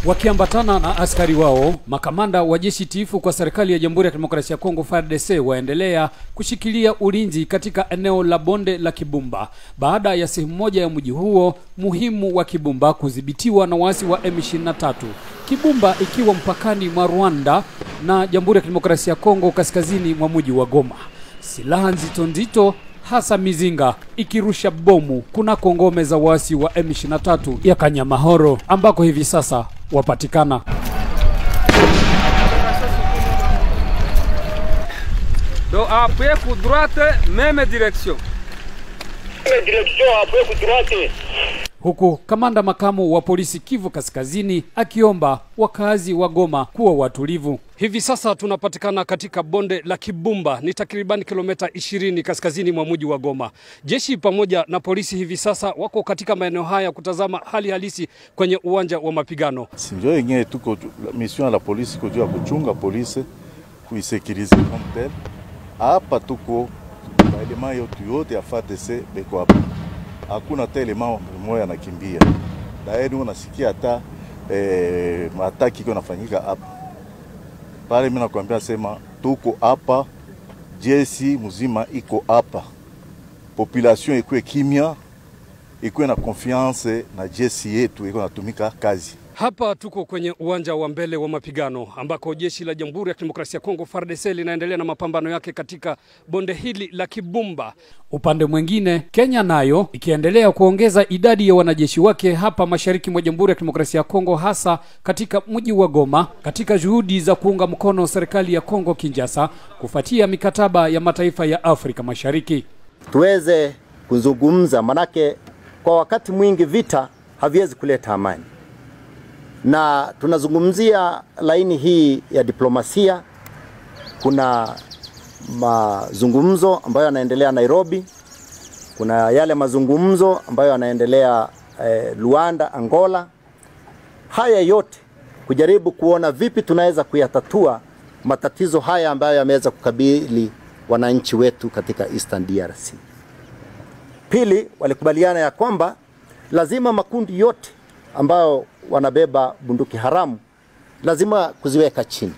Wakiambatana na askari wao, makamanda wa jeshi tiifu kwa serikali ya Jamhuri ya Kidemokrasia ya Kongo FARDC waendelea kushikilia ulinzi katika eneo la bonde la Kibumba baada ya sehemu moja ya mji huo muhimu wa Kibumba kudhibitiwa na waasi wa M23. Kibumba ikiwa mpakani mwa Rwanda na Jamhuri ya Kidemokrasia ya Kongo kaskazini mwa mji wa Goma. Silaha nzito nzito hasa mizinga ikirusha bomu kunako ngome za waasi wa M23 ya Kanyamahoro ambako hivi sasa wapatikana. Donc après coup droite, même direction. direction après coup droite. Huku kamanda makamu wa polisi Kivu Kaskazini akiomba wakazi wa Goma kuwa watulivu. Hivi sasa tunapatikana katika bonde la Kibumba, ni takriban kilomita 20 kaskazini mwa mji wa Goma. Jeshi pamoja na polisi hivi sasa wako katika maeneo haya kutazama hali halisi kwenye uwanja wa mapigano. sinjo yenyewe tuko mission ya la polisi iko juu ya kuchunga polisi kuisekirize comme tel. Hapa tuko maelema yote yote ya FARDC beko hapa, hakuna hata elema moya anakimbia daeni, unasikia hata eh, mataki iko nafanyika hapa pale. Mimi nakwambia sema tuko hapa, jeshi mzima iko hapa, population ikuwe kimya, ikuwe na confiance na jeshi yetu iko natumika kazi. Hapa tuko kwenye uwanja wa mbele wa mapigano ambako jeshi la Jamhuri ya Kidemokrasia ya Kongo FARDC linaendelea na mapambano yake katika bonde hili la Kibumba. Upande mwingine, Kenya nayo ikiendelea kuongeza idadi ya wanajeshi wake hapa mashariki mwa Jamhuri ya Kidemokrasia ya Kongo, hasa katika mji wa Goma, katika juhudi za kuunga mkono serikali ya Kongo Kinshasa kufuatia mikataba ya mataifa ya Afrika Mashariki. tuweze kuzungumza, manake kwa wakati mwingi vita haviwezi kuleta amani, na tunazungumzia laini hii ya diplomasia. Kuna mazungumzo ambayo yanaendelea Nairobi, kuna yale mazungumzo ambayo yanaendelea eh, Luanda, Angola. Haya yote kujaribu kuona vipi tunaweza kuyatatua matatizo haya ambayo yameweza kukabili wananchi wetu katika Eastern DRC. Pili, walikubaliana ya kwamba lazima makundi yote ambayo wanabeba bunduki haramu lazima kuziweka chini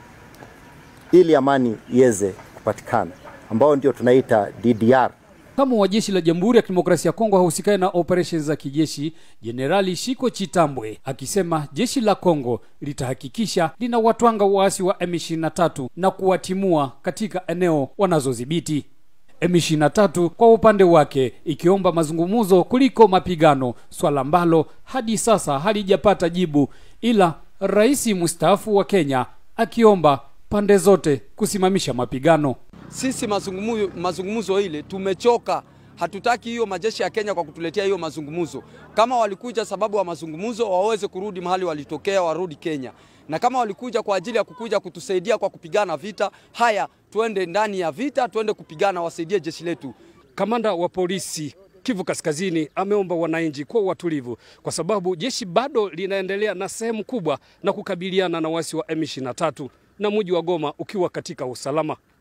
ili amani iweze kupatikana, ambao ndio tunaita DDR. Makamu wa jeshi la Jamhuri ya Kidemokrasia ya Kongo hahusikaye na operesheni za kijeshi, Jenerali Shiko Chitambwe akisema jeshi la Kongo litahakikisha linawatwanga waasi wa M23 na kuwatimua katika eneo wanazodhibiti. M23 kwa upande wake ikiomba mazungumzo kuliko mapigano, swala ambalo hadi sasa halijapata jibu, ila rais mstaafu wa Kenya akiomba pande zote kusimamisha mapigano. Sisi mazungumzo, mazungumzo ile tumechoka. Hatutaki hiyo majeshi ya Kenya kwa kutuletea hiyo mazungumzo. Kama walikuja sababu ya mazungumzo, waweze kurudi mahali walitokea, warudi Kenya. Na kama walikuja kwa ajili ya kukuja kutusaidia kwa kupigana vita, haya tuende ndani ya vita, tuende kupigana, wasaidie jeshi letu. Kamanda wa polisi Kivu Kaskazini ameomba wananchi kuwa watulivu kwa sababu jeshi bado linaendelea na sehemu kubwa na kukabiliana na wasi wa M23 na mji wa Goma ukiwa katika usalama.